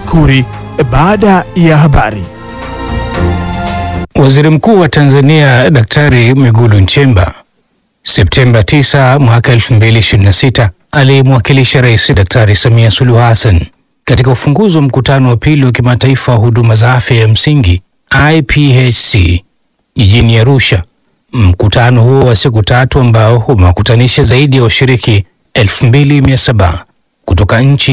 Makuri baada ya habari. Waziri Mkuu wa Tanzania Daktari Mwigulu Nchemba Septemba 9 mwaka 2026 alimwakilisha Rais Daktari Samia Suluhu Hassan katika ufunguzi wa mkutano wa pili wa kimataifa wa huduma za afya ya msingi IPHC jijini Arusha. Mkutano huo wa siku tatu ambao umewakutanisha zaidi ya washiriki 2700 kutoka nchi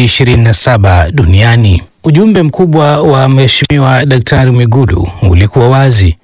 27 duniani. Ujumbe mkubwa wa Mheshimiwa Daktari Mwigulu ulikuwa wazi: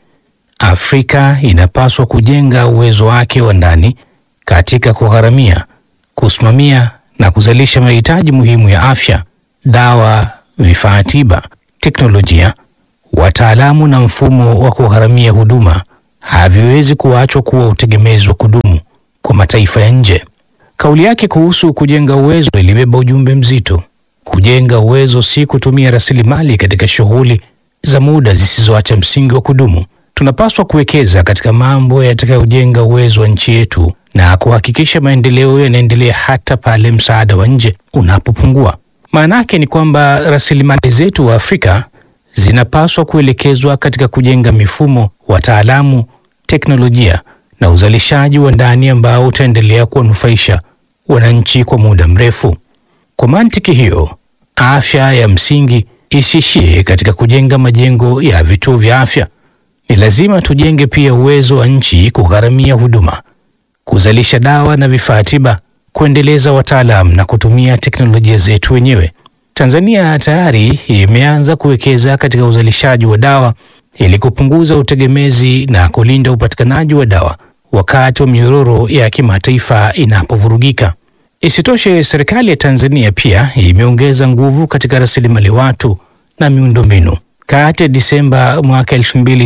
Afrika inapaswa kujenga uwezo wake wa ndani katika kugharamia, kusimamia na kuzalisha mahitaji muhimu ya afya, dawa, vifaa tiba, teknolojia, wataalamu na mfumo wa kugharamia huduma haviwezi kuachwa kuwa utegemezi wa kudumu kwa mataifa ya nje. Kauli yake kuhusu kujenga uwezo ilibeba ujumbe mzito. Kujenga uwezo si kutumia rasilimali katika shughuli za muda zisizoacha msingi wa kudumu. Tunapaswa kuwekeza katika mambo yatakayojenga uwezo wa nchi yetu na kuhakikisha maendeleo yanaendelea hata pale msaada wa nje unapopungua. Maana yake ni kwamba rasilimali zetu wa Afrika zinapaswa kuelekezwa katika kujenga mifumo, wataalamu, teknolojia na uzalishaji wa ndani ambao utaendelea kuwanufaisha wananchi kwa muda mrefu. Kwa mantiki hiyo, afya ya msingi isiishie katika kujenga majengo ya vituo vya afya. Ni lazima tujenge pia uwezo wa nchi kugharamia huduma, kuzalisha dawa na vifaa tiba, kuendeleza wataalamu na kutumia teknolojia zetu wenyewe. Tanzania tayari imeanza kuwekeza katika uzalishaji wa dawa ili kupunguza utegemezi na kulinda upatikanaji wa dawa wakati wa minyororo ya kimataifa inapovurugika. Isitoshe, serikali ya Tanzania pia imeongeza nguvu katika rasilimali watu na miundombinu. Kati ya Disemba mwaka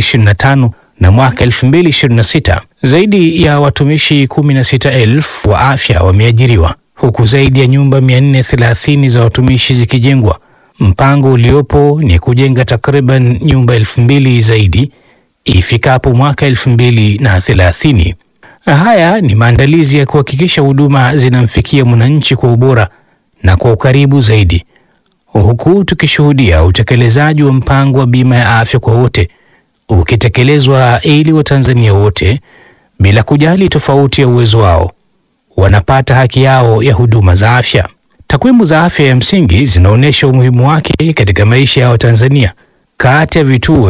2025 na mwaka 2026, zaidi ya watumishi 16,000 wa afya wameajiriwa huku zaidi ya nyumba 430 za watumishi zikijengwa. Mpango uliopo ni kujenga takriban nyumba elfu mbili zaidi ifikapo mwaka elfu mbili na thelathini. Haya ni maandalizi ya kuhakikisha huduma zinamfikia mwananchi kwa ubora na kwa ukaribu zaidi, huku tukishuhudia utekelezaji wa mpango wa bima ya afya kwa wote ukitekelezwa ili Watanzania wote bila kujali tofauti ya uwezo wao wanapata haki yao ya huduma za afya. Takwimu za afya ya msingi zinaonyesha umuhimu wake katika maisha ya Watanzania. Kati ya vituo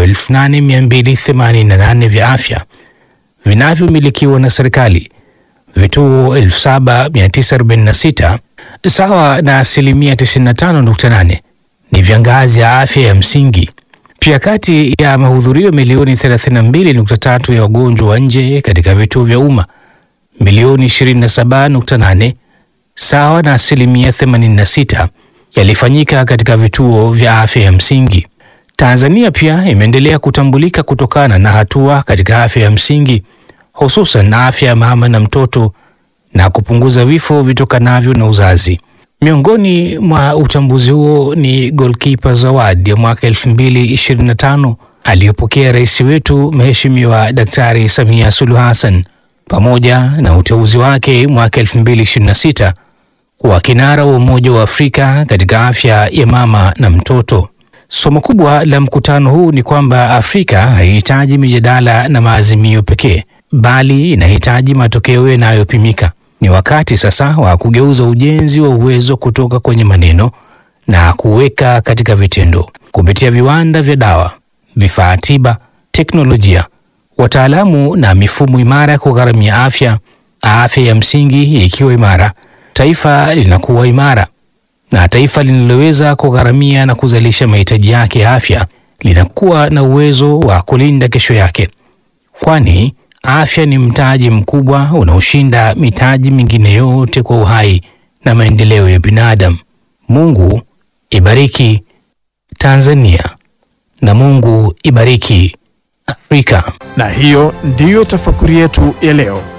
8288 vya afya vinavyomilikiwa na serikali, vituo 7946 sawa na asilimia 95.8 ni vya ngazi ya afya ya msingi. Pia kati ya mahudhurio milioni 32.3 ya wagonjwa wa nje katika vituo vya umma milioni 27.8 sawa na asilimia 86 yalifanyika katika vituo vya afya ya msingi. Tanzania pia imeendelea kutambulika kutokana na hatua katika afya ya msingi, hususan afya ya mama na mtoto na kupunguza vifo vitokanavyo na uzazi. Miongoni mwa utambuzi huo ni Goalkeeper Zawadi ya mwaka 2025 aliyopokea rais wetu Mheshimiwa Daktari Samia Suluhu Hassan pamoja na uteuzi wake mwaka 2026 kuwa kinara wa Umoja wa Afrika katika afya ya mama na mtoto. Somo kubwa la mkutano huu ni kwamba Afrika haihitaji mijadala na maazimio pekee, bali inahitaji matokeo yanayopimika. Ni wakati sasa wa kugeuza ujenzi wa uwezo kutoka kwenye maneno na kuweka katika vitendo, kupitia viwanda vya dawa, vifaa tiba, teknolojia wataalamu na mifumo imara ya kugharamia afya. Afya ya msingi ikiwa imara, taifa linakuwa imara, na taifa linaloweza kugharamia na kuzalisha mahitaji yake ya afya linakuwa na uwezo wa kulinda kesho yake, kwani afya ni mtaji mkubwa unaoshinda mitaji mingine yote kwa uhai na maendeleo ya binadamu. Mungu ibariki Tanzania na Mungu ibariki Afrika. Na hiyo ndiyo tafakuri yetu ya leo.